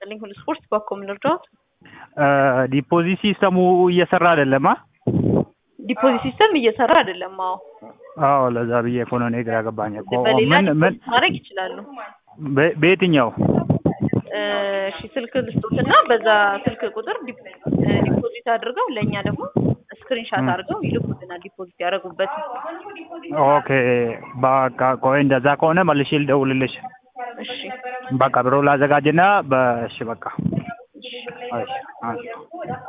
ይስጥልኝ። ሁሉ ስፖርት በኮም ልርዳዎት? ዲፖዚት ሲስተሙ እየሰራ አይደለም። አ ዲፖዚት ሲስተም እየሰራ አይደለም። አዎ አዎ፣ ለዛ ብዬ እኮ ነው እኔ ግራ ገባኝ እኮ። በሌላ ምን ምን ዲፖዚት ማድረግ ይችላሉ። በ- በየትኛው እሺ ስልክ ልስጡትና በዛ ስልክ ቁጥር ዲፕ- እ ዲፖዚት አድርገው ለእኛ ደግሞ ስክሪንሻት አድርገው ይልኩልናል። ዲፖዚት ያደረጉበት ኦኬ፣ በቃ ቆይ፣ እንደዛ ከሆነ መልሼ ልደውልልሽ። እሺ በቃ ብሮ ላዘጋጅና በእሺ፣ በቃ እሺ፣ እሺ።